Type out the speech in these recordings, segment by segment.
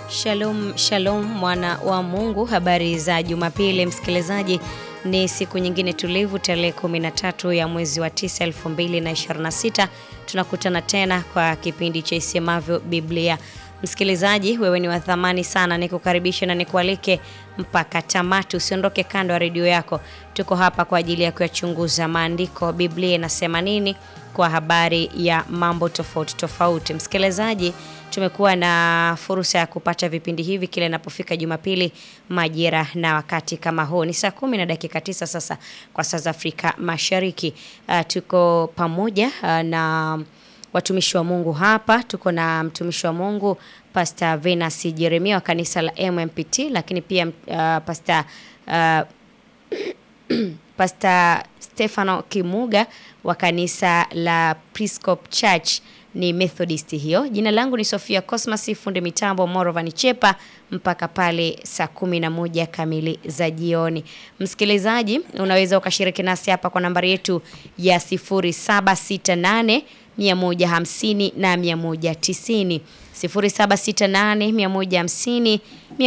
Shalom, shalom mwana wa Mungu, habari za Jumapili msikilizaji. Ni siku nyingine tulivu, tarehe 13 ya mwezi wa 9 2026. Tunakutana tena kwa kipindi cha Isemavyo Biblia. Msikilizaji, wewe ni wa thamani sana, nikukaribisha na nikualike mpaka tamati. Usiondoke kando ya redio yako, tuko hapa kwa ajili ya kuyachunguza maandiko. Biblia inasema nini kwa habari ya mambo tofauti tofauti. Msikilizaji, tumekuwa na fursa ya kupata vipindi hivi kila inapofika Jumapili majira na wakati kama huu. Ni saa kumi na dakika tisa sasa kwa saa za Afrika Mashariki. Uh, tuko pamoja uh, na watumishi wa Mungu hapa. Tuko na mtumishi wa Mungu Pastor Venus Jeremia wa kanisa la MMPT, lakini pia uh, Pastor uh, Pastor Stefano Kimuga wa kanisa la Prescop Church ni Methodist hiyo. Jina langu ni Sofia Cosmas, fundi mitambo Morovani Chepa mpaka pale saa kumi na moja kamili za jioni. Msikilizaji, unaweza ukashiriki nasi hapa kwa nambari yetu ya 0768 150 na 190 0768 150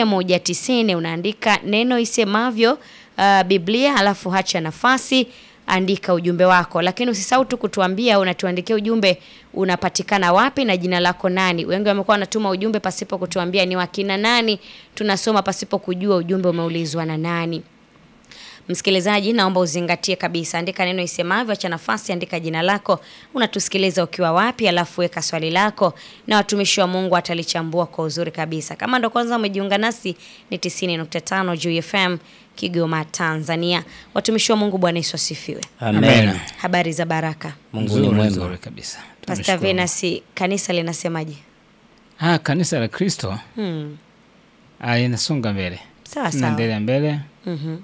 190. Unaandika neno isemavyo uh, Biblia alafu hacha nafasi andika ujumbe wako, lakini usisahau tu kutuambia unatuandikia ujumbe unapatikana wapi na jina lako nani. Wengi wamekuwa wanatuma ujumbe pasipo kutuambia ni wakina nani, tunasoma pasipo kujua ujumbe umeulizwa na nani. Msikilizaji, naomba uzingatie kabisa, andika neno isemavyo, acha nafasi, andika jina lako, unatusikiliza ukiwa wapi, alafu weka swali lako na watumishi wa Mungu atalichambua kwa uzuri kabisa. Kama ndo kwanza umejiunga nasi, ni 90.5 Juu FM Kigoma, Tanzania. Watumishi wa Mungu, Bwana Yesu asifiwe. Amen. Habari za baraka. Mungu ni Nzuri, mwema. nzuri kabisa. Pastor Tunashukuru. Venus, kanisa linasemaje? Ah, kanisa la Kristo Hmm. ah, linasonga mbele, Sawa sawa. tunaendelea mbele Mhm.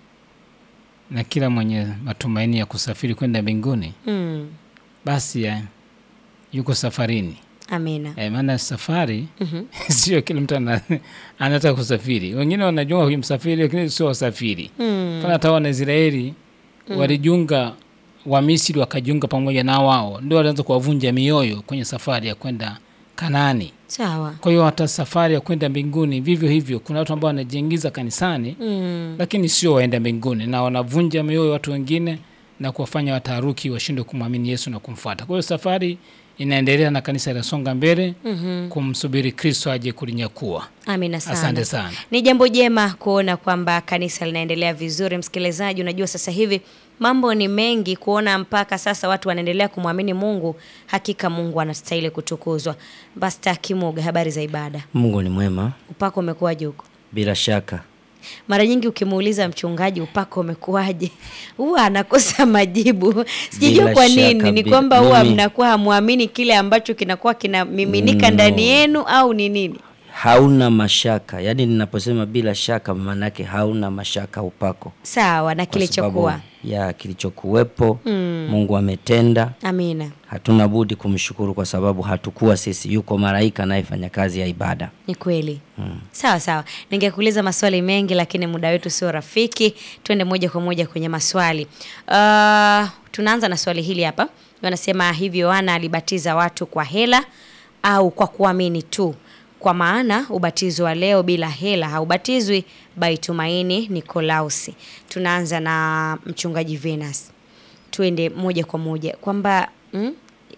na kila mwenye matumaini ya kusafiri kwenda mbinguni Hmm. basi ya, yuko safarini Amina. eh, maana safari Mhm. sio kila mtu ana, anataka kusafiri. Wengine wanajua huyu msafiri, lakini sio wasafiri. Hmm. Mfano hata Wanaisraeli walijiunga, Wamisri wakajiunga pamoja na wao, ndio walianza kuwavunja mioyo kwenye safari ya kwenda Kanaani. Sawa. Kwa hiyo hata safari ya kwenda mbinguni vivyo hivyo, kuna watu ambao wanajiingiza kanisani Hmm. lakini sio waenda mbinguni, na wanavunja mioyo watu wengine na kuwafanya wataharuki washindwe kumwamini Yesu na kumfuata. Kwa hiyo safari inaendelea na kanisa linasonga mbele Mhm. kumsubiri Kristo aje kulinyakua. Amina sana. Asante sana. Ni jambo jema kuona kwamba kanisa linaendelea vizuri. Msikilizaji, unajua sasa hivi mambo ni mengi, kuona mpaka sasa watu wanaendelea kumwamini Mungu. Hakika Mungu anastahili kutukuzwa. Basta Kimuga, habari za ibada, Mungu ni mwema upako umekuwaje huko? bila shaka. Mara nyingi ukimuuliza mchungaji upako umekuwaje, huwa anakosa majibu. Sijajua Bila kwa shaka, nini, ni bila- kwamba huwa mimi- mnakuwa hamwamini kile ambacho kinakuwa kinamiminika ndani yenu au ni nini? Hauna mashaka, yaani ninaposema bila shaka, maana yake hauna mashaka upako, Sawa na kwa kilichokuwa. sababu ya kilichokuwepo. Mungu ametenda, Amina. hatuna budi kumshukuru kwa sababu hatukuwa sisi, yuko malaika anayefanya kazi ya ibada. Ni kweli. Sawa sawa, ningekuuliza maswali mengi lakini muda wetu sio rafiki. Twende moja kwa moja kwenye maswali. Uh, tunaanza na swali hili hapa. Wanasema hivi, Yohana alibatiza watu kwa hela au kwa kuamini tu? Kwa maana ubatizo wa leo bila hela haubatizwi. Baitumaini Nikolausi. Tunaanza na mchungaji Venus, tuende moja kwa moja kwamba mm,